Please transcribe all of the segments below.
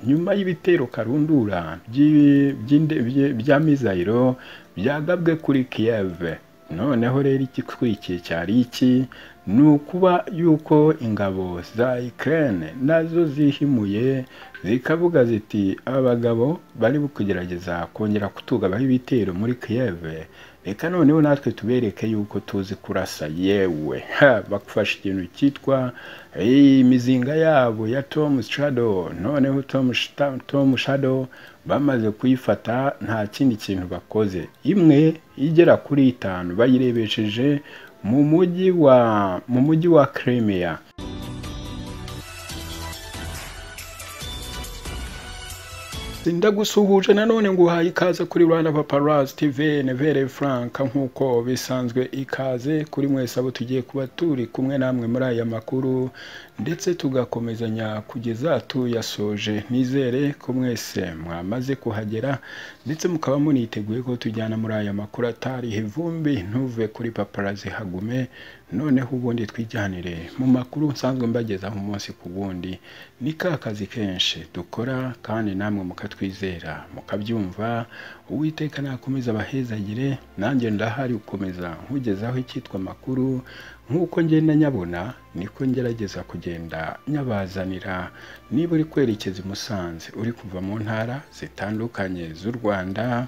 nyuma y'ibitero karundura bya mizayiro byagabwe kuri Kiev noneho rero igikurikiye cyari iki ni ukuba yuko ingabo za Ukraine nazo zihimuye zikavuga ziti abagabo bari kugerageza kongera kutugabaho ibitero muri Kiev reka noneho natwe tubereke yuko tuzi kurasa yewe bakufasha ikintu cyitwa imizinga yabo ya Tom Shadow noneho Tom Shadow bamaze kuyifata nta kindi kintu bakoze imwe igera kuri itanu bayirebesheje mu mujyi wa mu mujyi wa Crimea ndagusuhuje nanone ngo uhaye ikaze kuri Rwanda Paparazzi TV Nevere Frank nk'uko bisanzwe ikaze kuri mwese abo tugiye kuba turi kumwe namwe muri aya makuru ndetse tugakomezanya kugeza tuyasoje nizere ko mwese mwamaze kuhagera ndetse mukaba muniteguye ko tujyana muri aya makuru atari ivumbi ntuve kuri Paparazzi hagume noneho ubundi twijyanire mu makuru nsanzwe mbagezaho umunsi ku wundi ni ka kazi kenshi dukora kandi namwe mukatwizera mukabyumva uwiteka nakomeza abahezagire nanjye ndahari gukomeza nkugezaho icyitwa amakuru nk'uko ngenda nyabona niko ngerageza kugenda nyabazanira niba uri kwerekeza i Musanze uri kuva mu ntara zitandukanye z'u Rwanda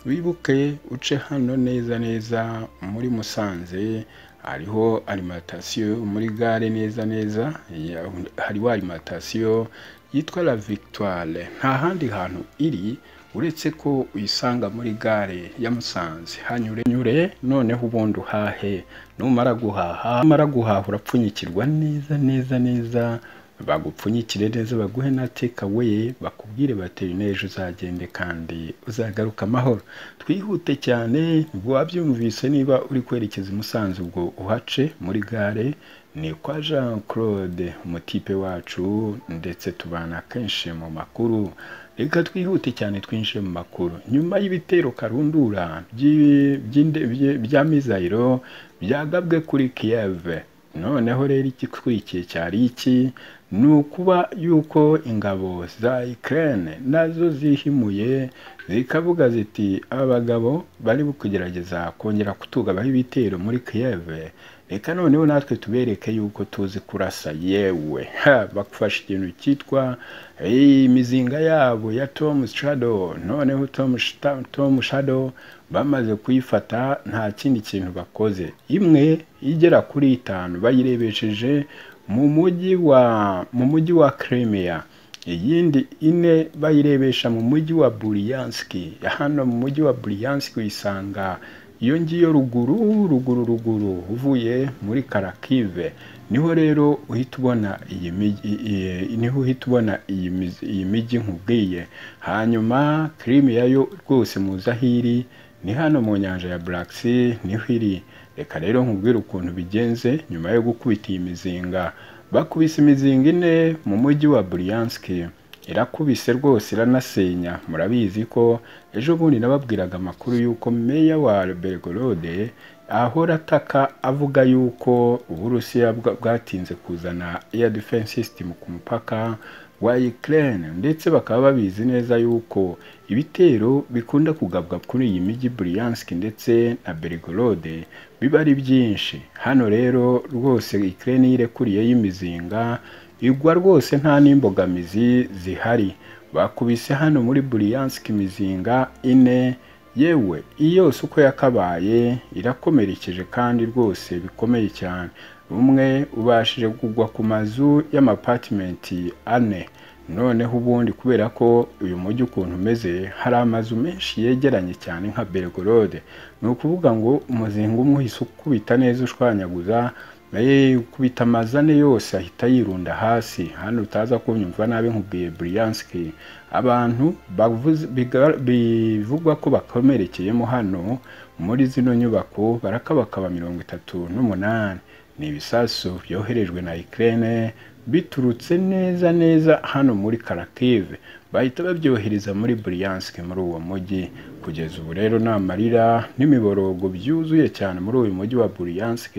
wibuke uce hano neza neza muri Musanze hariho alimantasiyo muri gare neza neza hariho alimantasiyo yitwa la victoire nta handi hantu iri uretse ko uyisanga muri gare ya musanze hanyure nyure noneho ubundi uhahe numara guhaha numara guhaha urapfunyikirwa neza neza neza bagupfunyikire neza baguhe na takeaway bakubwire bateye n'ejo uzagende kandi uzagaruka amahoro twihute cyane wabyumvise niba uri kwerekeza i Musanze ubwo uhace muri gare ni kwa Jean Claude umutipe wacu ndetse tubana kenshi mu makuru reka twihute cyane twinjire mu makuru nyuma y'ibitero karundura bya mizayiro byagabwe kuri Kiev noneho rero igikurikiye cyari iki ni ukuba yuko ingabo za Ukraine nazo zihimuye zikavuga ziti abagabo bari kugerageza kongera kutugabaho ibitero muri Kiev reka noneho natwe tubereke yuko tuzi kurasa yewe bakufasha ikintu cyitwa imizinga yabo ya Tom Shadow noneho Tom Shadow bamaze kuyifata nta kindi kintu bakoze imwe igera kuri itanu bayirebesheje mu mujyi wa mu mujyi wa Crimea iyindi ine bayirebesha mu mujyi wa Buryansk hano mu mujyi wa Buryansk uyisanga iyo ngiyo ruguru ruguru ruguru uvuye muri Karakive niho rero uhita ubona iyi niho uhita ubona iyi mijyi nkubwiye hanyuma Crimea yo rwose muza hiri ni hano mu nyanja ya Black Sea niho iri reka rero nkubwire ukuntu bigenze nyuma yo gukubita iyi mizinga bakubise imizinga ine mu mujyi wa Buryansk irakubise rwose iranasenya murabizi ko ejo bundi nababwiraga amakuru y'uko meya wa Belgorod ahora ataka avuga yuko uburusiya bwatinze kuzana air defense system ku mupaka wa Ukraine ndetse bakaba babizi neza yuko ibitero bikunda kugabwa kuri iyi mijyi Bryansk ndetse na Belgorod biba ari byinshi hano rero rwose Ukraine yirekuriye y'imizinga igwa rwose nta n'imbogamizi zihari bakubise hano muri Bryansk imizinga ine yewe iyose uko yakabaye irakomerekeje kandi rwose bikomeye cyane umwe ubashije kugwa ku mazu y'amapatimenti ane noneho ubundi kubera ko uyu mujyi ukuntu umeze hari amazu menshi yegeranye cyane nka Belgorod ni ukuvuga ngo umuzinga umwe uhise ukubita neza ushwanyaguza ukubita amazu ane yose ahita yirunda hasi hano utaza kunyumva nabi nkubwiye Bryansk abantu bivugwa ko bakomerekeyemo hano muri zino nyubako barakabakaba mirongo itatu n'umunani ni ibisasu byoherejwe na Ukraine biturutse neza neza hano muri Kharkiv bahita babyohereza muri Bryansk muri uwo mujyi kugeza ubu rero ni amarira n'imiborogo byuzuye cyane muri uyu mujyi wa Bryansk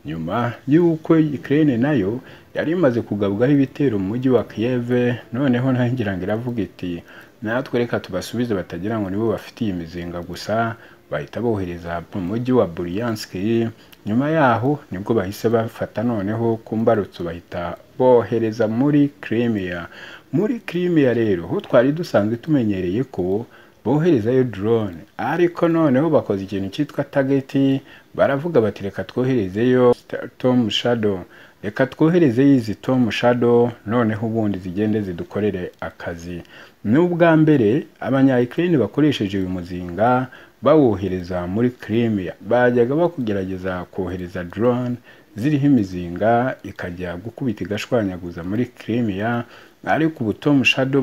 nyuma y'uko Ukraine nayo yari imaze kugabwaho ibitero mu mujyi wa Kiev noneho nayo ngira ngo iravuga iti natwe reka tubasubize batagira ngo nibo bafite iyi mizinga gusa bahita bohereza mu mujyi wa Bryansk nyuma yaho nibwo bahise bafata noneho ku mbarutso bahita bohereza muri Crimea muri Crimea rero ho twari dusanzwe tumenyereye ko boherezayo drone ariko noneho bakoze ikintu cyitwa target baravuga bati reka twoherezeyo Tom Shadow reka twoherezeyo izi Tom Shadow noneho ubundi zigende zidukorere akazi ni ubwa mbere abanyayikirine bakoresheje uyu muzinga bawohereza muri Crimea bajyaga bakugerageza kohereza drone ziriho imizinga ikajya gukubita igashwanyaguza muri Crimea ariko ubu Tom Shadow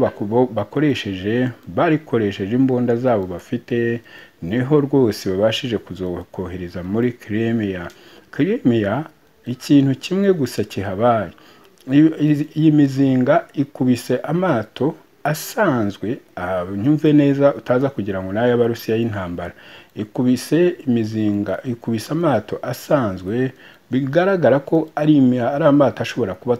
bakoresheje barikoresheje imbunda zabo bafite niho rwose babashije kuzokohereza muri Crimea Crimea ikintu kimwe gusa kihabaye iyi mizinga ikubise amato asanzwe nyumve neza utaza kugira ngo nayo abarusiya y'intambara ikubise imizinga ikubise amato asanzwe bigaragara ko ari amato ashobora kuba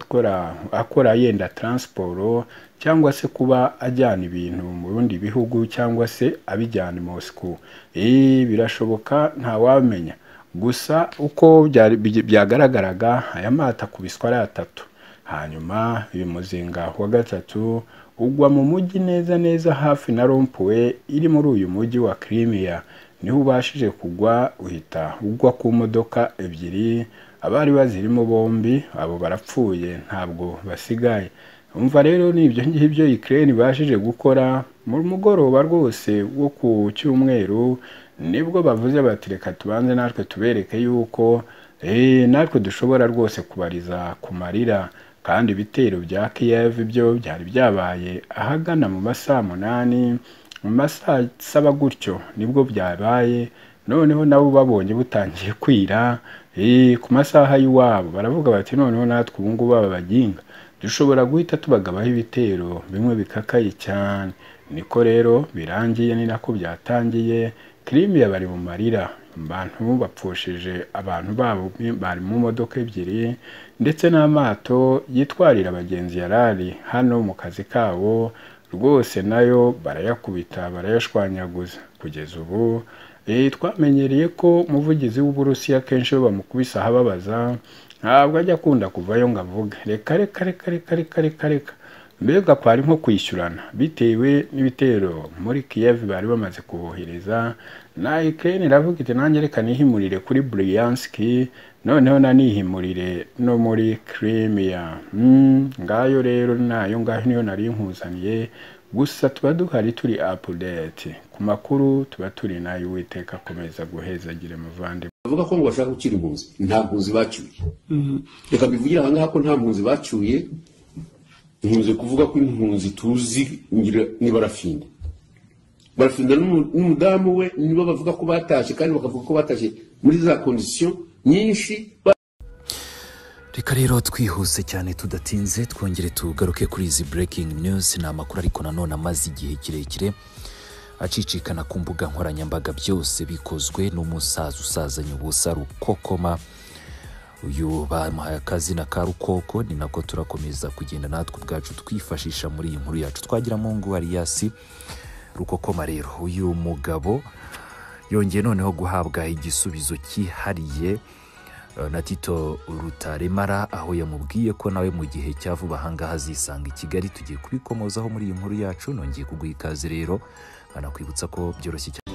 akora yenda taransiporo cyangwa se kuba ajyana ibintu mu bindi bihugu cyangwa se abijyana i Moscow birashoboka ntawamenya gusa uko byagaragaraga aya mato akubiswa ari atatu hanyuma uyu muzinga wa gatatu ugwa mu mujyi neza neza hafi na rompuwe iri muri uyu mujyi wa Crimea niho ubashije kugwa uhita ugwa ku modoka ebyiri abari bazirimo bombi abo barapfuye ntabwo basigaye umva rero ni ibyo ngibyo Ukraine ibashije gukora mu mugoroba rwose wo ku cyumweru nibwo bavuze bati reka tubanze natwe tubereke yuko natwe dushobora rwose kubariza ku marira kandi ibitero bya Kiev byo byari byabaye ahagana mu masaha munani mu masaha saba gutyo nibwo byabaye noneho nabo babonye butangiye kwira ku masaha y'iwabo baravuga bati noneho natwe ubu ngubu babaginga dushobora guhita tubagabaho ibitero bimwe bikakaye cyane niko rero birangiye ni nako byatangiye Crimea bari mu marira abantu bapfusheje abantu babo bari mu modoka ebyiri ndetse n'amato yitwarira abagenzi yarari hano mu kazi kabo rwose nayo barayakubita barayashwanyaguza kugeza ubu twamenyereye ko umuvugizi w'uburusiya kenshi iyo bamukubise ahababaza ntabwo ajya akunda kuvayo ngo avuge reka reka reka reka reka reka reka mbega kwari nko kwishyurana bitewe n'ibitero muri Kiev bari bamaze kubohereza na Ukraine iravuga iti nanjye reka nihimurire kuri Bryansk noneho nanihimurire no muri Crimea ngayo rero nayo ngayo niyo nari nkuzaniye gusa tuba duhari turi update ku makuru tuba turi nayo uwiteka akomeza guheza agire muvandimwe bavuga ko ngo bashaka gukira impunzi nta mpunzi bacyuye reka mbivugire aha ngaha ko nta mpunzi bacyuye nkunze kuvuga ko impunzi tuzi ni barafinda barafinda n'umudamu we nibo bavuga ko batashye kandi bakavuga ko batashye muri za kondisiyo nyinshi reka rero twihuse cyane tudatinze twongere tugaruke kuri izi breaking news ni amakuru ariko nanone amaze igihe kirekire acicikana ku mbuga nkoranyambaga byose bikozwe n'umusaza usazanye ubusa rukokoma uyu bamuhaye akazina ka rukoko ni nako turakomeza kugenda natwe ubwacu twifashisha muri iyi nkuru yacu twagira mu ngo ariyasi rukokoma rero uyu mugabo yongeye noneho guhabwa igisubizo cyihariye na tito rutaremara aho yamubwiye ko nawe mu gihe cya vuba ahangaha azisanga i kigali tugiye kubikomozaho muri iyi nkuru yacu nongeye kuguha ikaze rero banakwibutsa ko byoroshye cyane